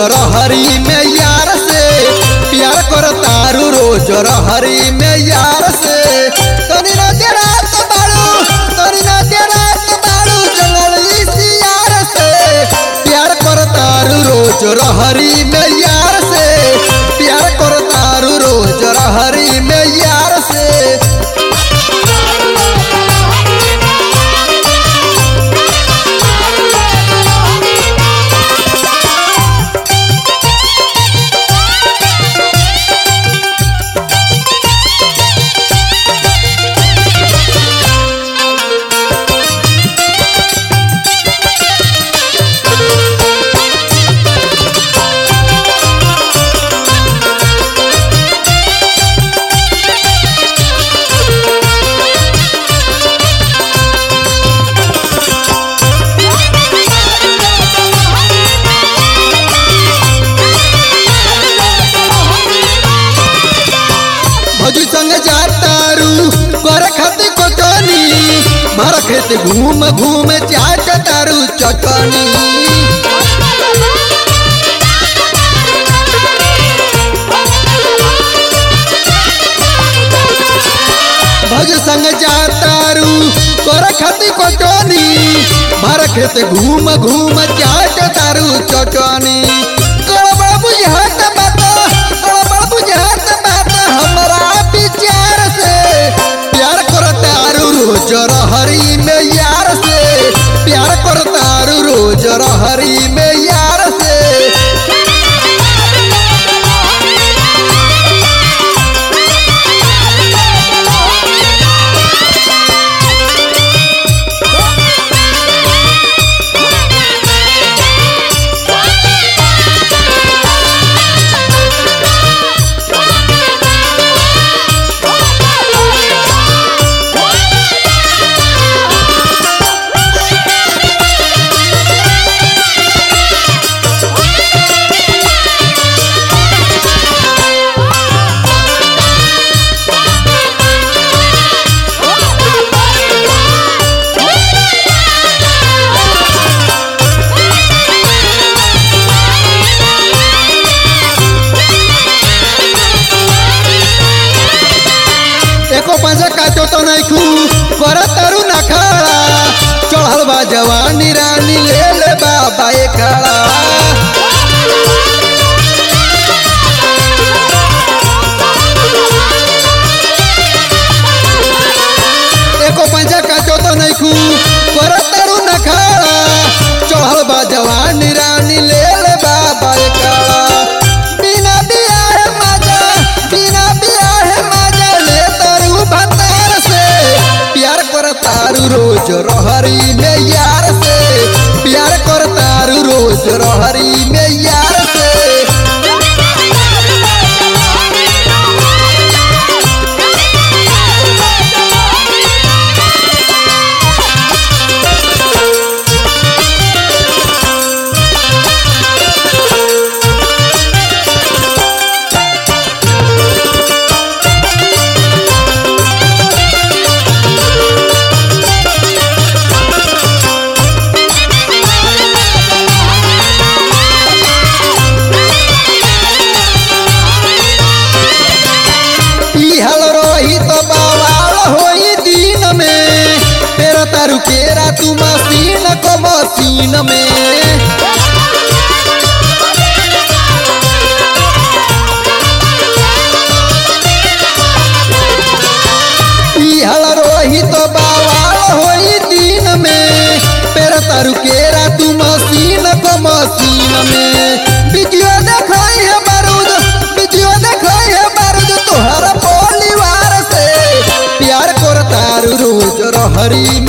रहरी में यार से प्यार कर तारू रोज रहरी में यार से तनी ना तेरा तो बाड़ू तनी ना तेरा तो बाड़ू जंगली सियार से प्यार कर तारू रोज रहरी में यार से प्यार कर तारू रोज रहरी में यार से भौजी संग जातारू कर खातिर कोटनी भर खेत घूम घूम चाट तारू चटनी भौज संग जातारू कर खातिर कोटनी भर खेत घूम घूम चाट तारू चटनी गड़बड़ बुझात बात गड़बड़ बुझात बात हमरा विचार से प्यार कर तारू रोज रहरी में यार से प्यार कर तारू रोज रहरी में यार से एको पैसा काटो तो नहीं खू कर तारू ना खड़ा चढ़ल बा जवानी रानी ले ले बाबा ए खड़ा एको पैसा काटो तो नहीं खू कर तारू ना खड़ा चढ़ल बा जवानी रानी ले ले बाबा ए खड़ा बिना बियाह मजा बिना बियाह मजा ले तारू भतार से प्यार कर तारू रोज रहरी में यार से प्यार कर तारू रोज रहरी में यार से पिहल रही तो बवाल होई दिन में तेरा तारू केरा तू मसीन को मसीन में पिहल रही तो बवाल होई दिन में तेरा तारू केरा तू मसीन को मसीन में वीडियो देखाई है बारूद वीडियो देखाई है बारूद तोहरा परिवार से प्यार कर तारू रोज रहरी